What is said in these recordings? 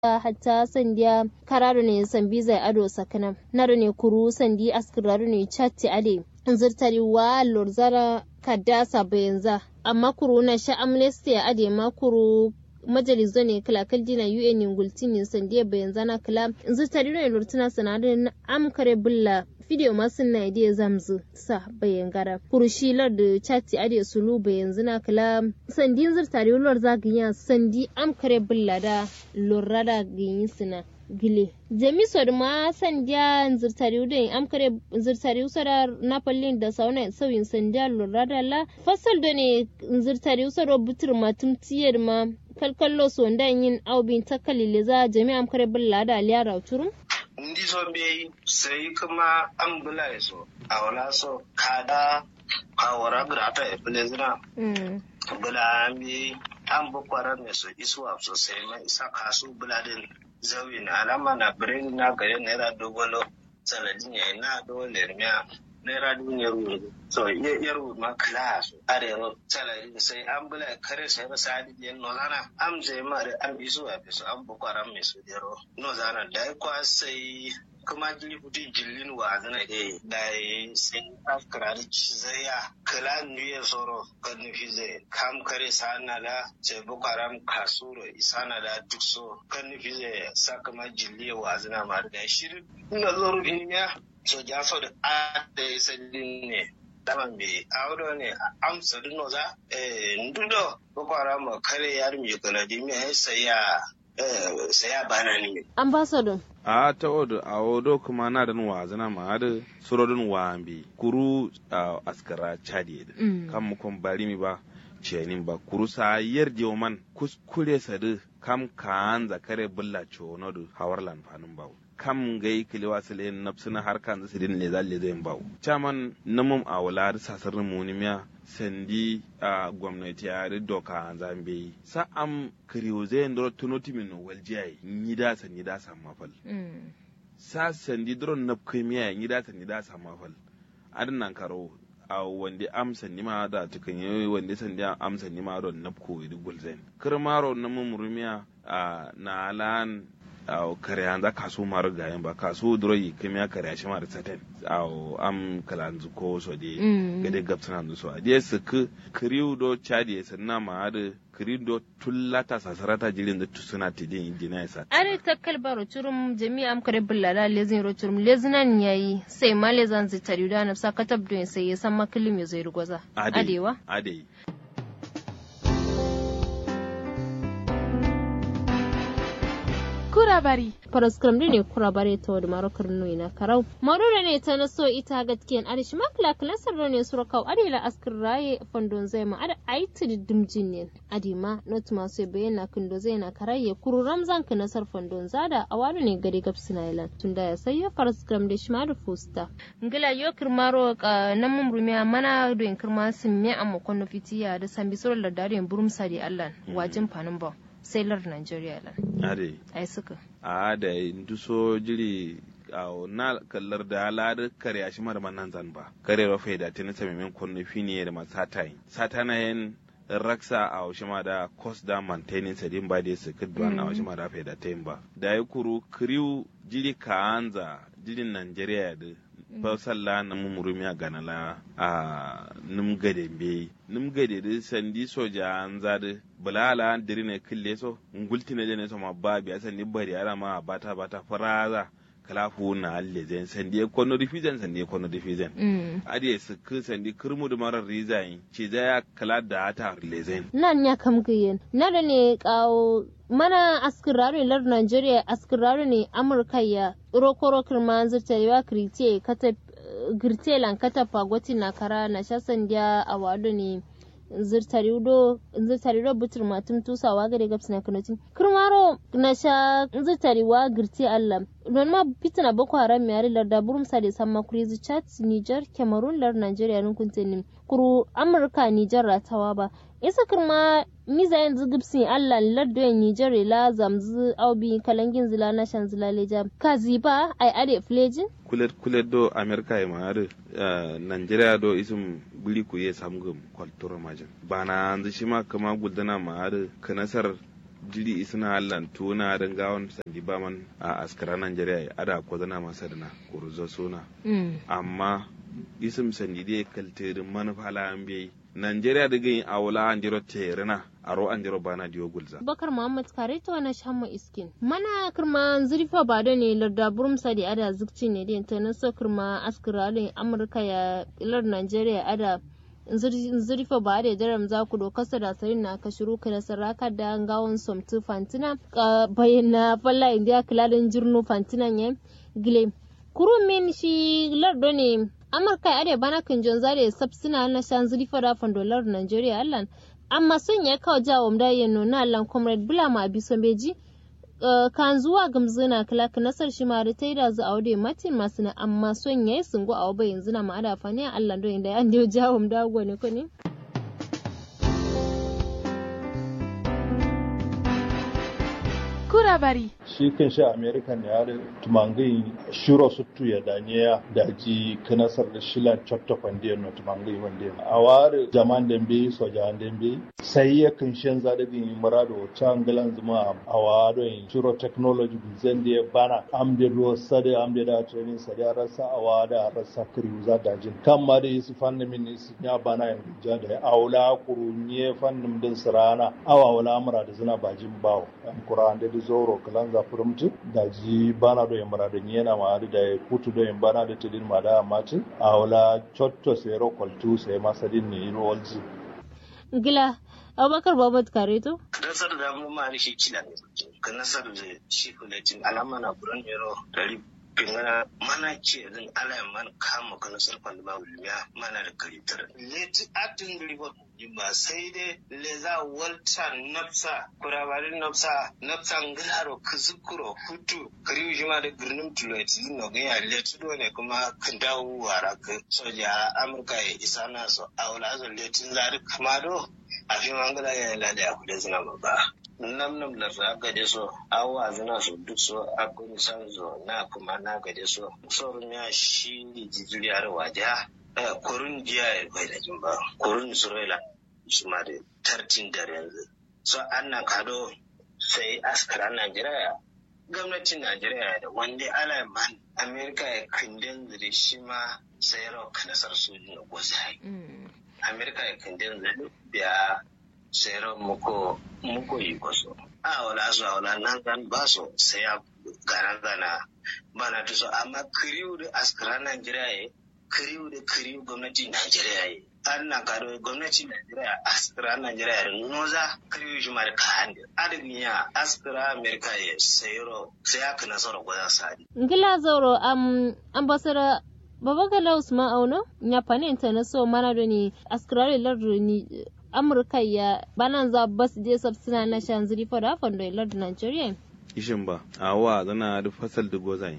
hatta sandiya kararo ne sambi zai ado sakana naro ne kuru sandi askiraro ne chatti ade zirtari wa lorzara kadasa bayanza amma kuru na sha amnesty ade ma kuru majalizo ne kala kaljina un ingultini sandiya bayanza na kala zirtari ne lortuna sanadin amkare bulla video masu na idea zamzu sa bayan gara kurushilar da chati ade sulu bayan zina kala sandin zirtari lor zaganya sandi amkare bulla da lorada ganyi sina gile jami sod ma sandiya zirtari da amkare zirtari usara napalin da sauna sauyin sandiya lorada la fasal da ne zirtari usara butur matum tiyar ma kalkallo so yin aubin takalile za jami amkare bulla da aliyar turum ndi so be sai kuma an bula so a wala so kada a wara grata e plezina bula mi an bukwara me so isuwa so sai ma isa kasu bula din zawi na alama na birin na gare naira dogolo sanadin ya na dole miya naira duniyar wuri so yar ma class arero salari sai an bula kare sai ba sadi yen no lana am je ma da am isu a bisu an bukwara me su dero no zana da kwa sai kuma jini futi jillin wa zana e da sai afkara da cizaya kala nuye soro kan nufi zai kam kare sana da sai bukwara kasuro isana da duk so kan nufi zai sa kuma jilli wa zana ma da shirin ina zo rufin ya so jaso da ada sadin ne daman be awdo ne amsa duno za eh ndudo boko haram kare yar mi kala di mi saya eh saya bana ni ambassador a ta odo a odo kuma na da nuwa zana ma da surodin wambi kuru askara chadi kan mu kon bari mi ba cenin ba kuru sa yarje man kuskure sadu kam kan zakare bulla chono du hawarlan fanun bawo kam gai kiliwa sile napsina har kan zai din le zalle zai bawo chaman namum a wala da sasar munimiya sandi a gwamnati ya ri doka zambe sa am kiriyo zai ndoro tunoti min waljiyai ni da san ni da san mafal sa sandi dron nap kimiya ni da san ni da san mafal adnan karo a wanda amsa ni ma da tukan yi wanda sandi amsa ni ma don napko idi gulzen kirmaro namum rumiya na alan aw kare anza kaso mar gayen ba kaso duro yi kemiya kare shi mar saten aw am kalanzu ko so de gade gapsana ndu so de sik kriu do chadi sanna ma ade kriu do tullata sasarata jirin da tusuna tidin injina sa are takkal baro turum jami'a am kare bullala lezin ro turum lezinan yayi sai ma lezan zitari da nafsa katab do sai ya san makilim ya zai rugoza adewa ade kurabari paraskram ne kurabare ta wadda marokar nui na karau marura ne ta naso ita gatkiyan arishi makla klasar ne surakau adila askar raye fondon zai ma ada aiti da dimjin ne adima not masu bayyana kindo zai na karaye kuru ramzan ka nasar fondon zada a wani ne gari gabsi na ilan tun da ya sayi paraskram da shi ma da fusta ngila yo kirmaro na mumrumiya mana doyin kirma sun miya amma kwano fitiya da sambi surar da dariyan burumsa da allan wajin fanin ba sailor Nigeria lan. Ade. Ai suka. A da nduso jiri a na kallar da halar kare a shi mara nan zan ba. Kare rafa da ta nasa memen kwanne fini da masu satai. Satana yin raksa a wasu ma da cost da maintenance din ba da su kudwa na wasu ma da fa da ta yin ba. Da ya kuru kriu jiri ka anza jirin Nigeria da fasalla na mumurumi a ganala a num gade be num gade da sandi soja an zade bulala diri ne kille so ngulti ne ne so ma ba biya sandi bari ara ma bata bata faraza kalafu na alle zen sandi e kono difizen sandi e kono difizen adi e sik sandi kirmu da marar rizayin ce za ya kala da ta lezen nan ya kam giyen na da ne kawo mana askirare lar Nigeria askirare ne Amurka ya rokoro kirma zirtarewa kirite kata girte lan kata pagwati na kara na shasan dia a wado ne zirtarido zirtarido butur matum tusawa gare gaps na kanotin kirmaro na sha zirtariwa girte Allah don ma fitina boko haram yare larda burum sa da samma kurizi chat Niger Cameroon lar Nigeria nun kuntenin kuru Amurka Niger ratawa ba isa kirma miza yanzu gibsin allah lardo yan nijar la zamzu aubi kalangin zila na shan zila leja kazi ba ai ade flejin kulet kulet do america e maare uh, nigeria do isum bili ku ye samgum kwaltura majin bana anzu shima kama guldana maare kanasar jiri isna allan tuna dan gawon sandi ba man a askara Najeriya ada ko zana masa da na kurzo suna amma isim sandi dai kaltirin manufala an bai Najeriya da gani a wula an jiro terina a ro an jiro bana diyo gulza. Bakar Muhammad kare ta wani shamma iskin. Mana kirma zurfa ba da ne larda burum sadi ada zukci ne da ta naso kirma askiralin Amurka ya ilar Najeriya ada zurfa ba da daram za ku dokasa da sarin na ka shiru ka da saraka da gawon somtu fantina bayyana falla indiya kilalin jirnu fantinan ya gile. Kuru min shi lardo ne amurka ya bana kan jon zare sab suna na shan zurifa da dolar nigeria allan amma sun ya kawo jawo da ya nuna allan comrade bulama abiso beji kan zuwa gamzina kilaka nasar shi ma da taida zu a wadai matin masu na amma son ya yi sungu a wabai yanzu na ma'ada fani a allan don inda ya ndiyo jawo da ne ko ne kurabari shi kan shi american ya da tumangai shiro suttu ya daniya da ji kanasar da shilan chotto kwandiyar na tumangai wanda a ware jaman dembe so jaman dembe sai ya kan shan za da bin murado changalan zuma a wado in shiro technology zan da ya bana amde ruwa sade amde da training sade a rasa a wada a rasa kiri za da jin kan ma da su fannin min su ya bana yan ja da aula kurunye fannin din sirana awa wala amura da zina bajin bawo an kuran da zoro kalan za furumtu da ji bana do yambara da yana ma da ya kutu do yambana da tidin ma da mati a wala chotto sai ro koltu sai masadin ne iro walji gila abubakar babat kareto nasar da mu ma shi kila ne ka nasar da shi kuletin alama na buran yaro dari pingana mana ce zan ala man kama kana sarfan ba wulmiya mana da karitar leti atin ribo ba sai dai le za walta nafsa kurabarin nafsa nafsa ngaro kuzukuro hutu kari jima da birnin tuloti no ga ya leti do ne kuma kan dawo wara ka soja amurka ya isa na so aula zo letin zari kamado a fi mangala ya lada ya kuda zina ba nam nam la za gade so awa zina so duk so akun san zo na kuma na gade so sorun ya shi ni jijiri har waja kurun jiya ya bai da jin ba kurun israila su ma da tartin da yanzu so an na kado sai askara najeriya gwamnatin najeriya da wanda ala man amerika ya kindin da shi ma sai rau kanasar sojin da gwazai amerika ya kindin da biya sero muko muko yi koso a wala so wala nan zan ba so sai ya garan zana bana to so amma kiriu da askara Najeriya ye kiriu da kiriu gwamnati Najeriya ye an na karo gwamnati Najeriya askara Najeriya ye noza kiriu shi mar kan adin ya askara America ye sayro sai aka nasara gwada sadi ngila zoro am ambassador babagala usman auno nyapane international mana doni askara lardu ni amurka ya banan za bas je sabsina na shan zuri fada fondo ilar da nigeria ishin ba a wa zana da fasal da gozai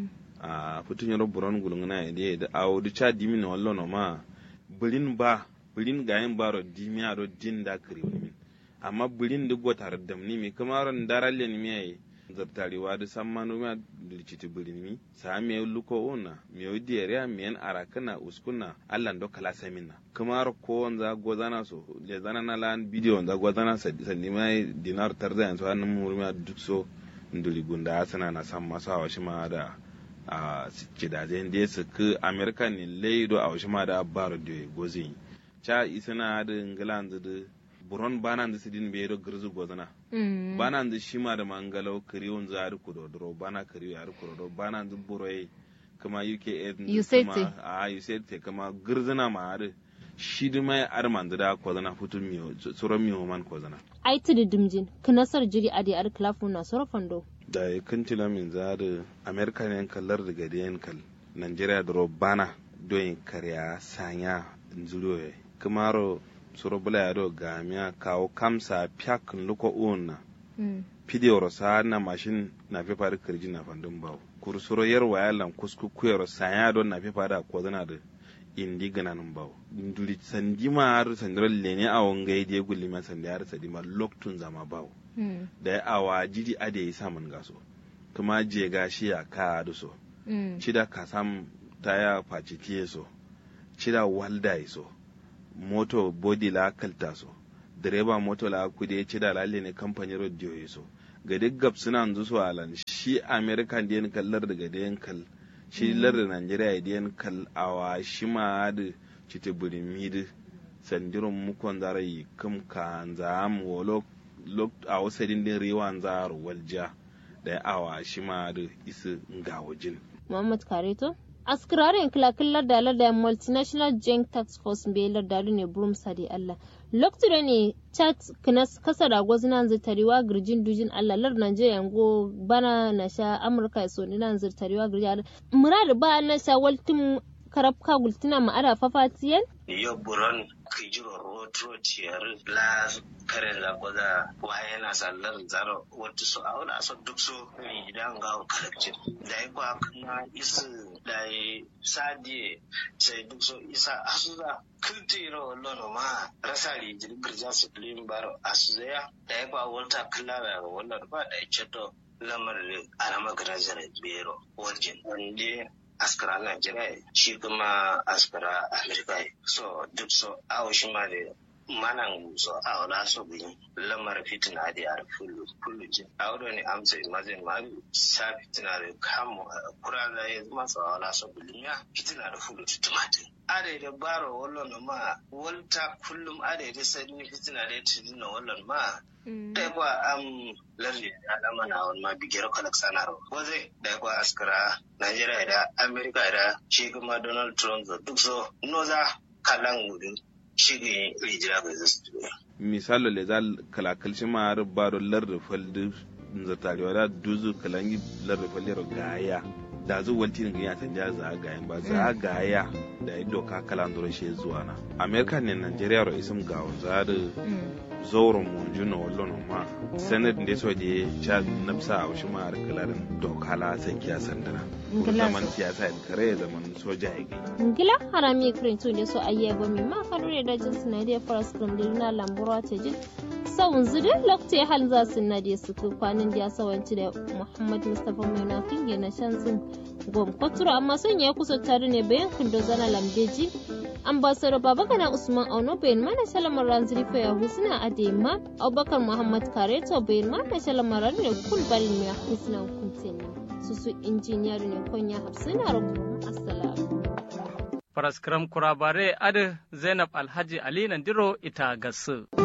a fitin yaro buron gulungana ya da da awo da cha dimi na wallo no ma bulin ba bulin gayin baro dimi a ro din da kare wani min amma bulin da gotar da ni mi kamar ran daralle ni mi zartarewa da san manu ma dilciti bulin mi sa mi luko ona mi odi area mi en arakana uskuna allan do kala samina kamar ko wanza gozana so le zana na lan video wanza gozana sandi mai dinar tarza yanzu hannun murmiya duk so nduli gunda asana na san masa wa shi ma da a kidajen da su ku america ne leido a shi ma da baro da gozi cha isana da england da buron banan da sidin be do girzu gozana banan da shima da mangalau kariyon za har kudodoro bana kariyo har kudodoro banan da buroyi kuma uk USAT. a usaid kama girzina ma har shi da mai arman da kozana futun miyo tsoron miyo man kozana ai tudu dimjin kinasar jiri adi ar klafu na soro fondo da ya kantila min za da amerika ne kallar da gadi yankal nigeria da bana doyin karya sanya nzuriyo kamaro soro bula ya do gamiya kawo kamsa pyak luko una pidiyoro sa na mashin na fi fari kirji na fandun bawo kur soro yar waya lan kusku kuyaro sanya don na fi fari ko zana da indi gananin bawo nduli sandi ma har sandiro lene a wangai die gulli ma sandi har sadi ma loktun zama bawo da ya awa jiri ade yi samun gaso kuma je gashi ya ka da so cida ka sam taya faci tiye so cida walda yi so moto body la kalta so direba moto la kude ci da lalle ne kamfanin radio ya so ga duk gab suna nzu su alan shi american da kallar daga da kal shi lar da nigeria da kal awa shi ma da cite burimi da sandiron mukon zarai kam ka zam wolo lok a wasadin din rewan zaro walja da awa shi ma da isa ngawajin Muhammad Kareto askirarin kilakillar da da multinational joint tax force belar da ne burum sadi Allah lokacin ne chat kinas kasa da gwazinan zirtariwa girjin dujin Allah lar Najeriya go bana na sha Amurka so ni nan zirtariwa girjin murad ba na sha waltin karabka gultina ma ada fafatiyan yo buron kijiro rotro tiyar la kare la goda waye na sallar zaro wato so awla so duk so ni idan ga kalakci da yi kwa kana isu da yi sadi sai duk so isa asuza kultiro lono ma rasali jiri girja su filin baro asuza da yi kwa wata kula wannan ba da ya ceto lamar alama garajar bero wajen wanda askara Najeriya shi kuma askara Amerika so duk so awo shi ma da manan so a wala so bin lamar fitina da yar fulu fulu jin a wado ne amsa imazin ma sa fitina da kamu kura da ya zama so wala so bin ya fitina da fulu tumatin ade da baro wallon ma walta kullum ade da sai ni fitina da tidin wallon ma da kwa am lalle da alama na wani ma bigiyar kalak sanarwa waze da kwa askara Najeriya da Amerika da shi kuma Donald Trump da duk so noza kalan wurin shi ne rijira bai zasu misalo le zal kalakal shi ma har baro lar da faldi zartarewa da duzu kalangi lar da faldi gaya da zu wanti ne ya tanja za ga ba za ga ya da ido ka kalan duro shi zuwa na Amerika ne Najeriya ro isim ga za da zauren mu juna wallon ma senate da so je cha nafsa a wasu ma kalarin dokala san kiya sandana zaman siyasa da kare zaman soja ya gai ngila harami krin to ne so ayye ba mi ma farure da jin suna da faras krim da na lambura ta jin sawun zudu lokte hal za su na da su kwanin da sawanci da muhammad mustafa mai na finge na shan sun gom kwaturo amma son ya kusa tare ne bayan kundo zana lambeji ambassador babagana usman auno bayan mana shalamar ranziri fa yahu suna adema abubakar muhammad kareto bayan mana shalamar ne kul balin ya husna kunteni susu injiniyar ne konya hafsina rubu assalamu Faraskram kurabare adi Zainab Alhaji Ali Nandiro ita gasu.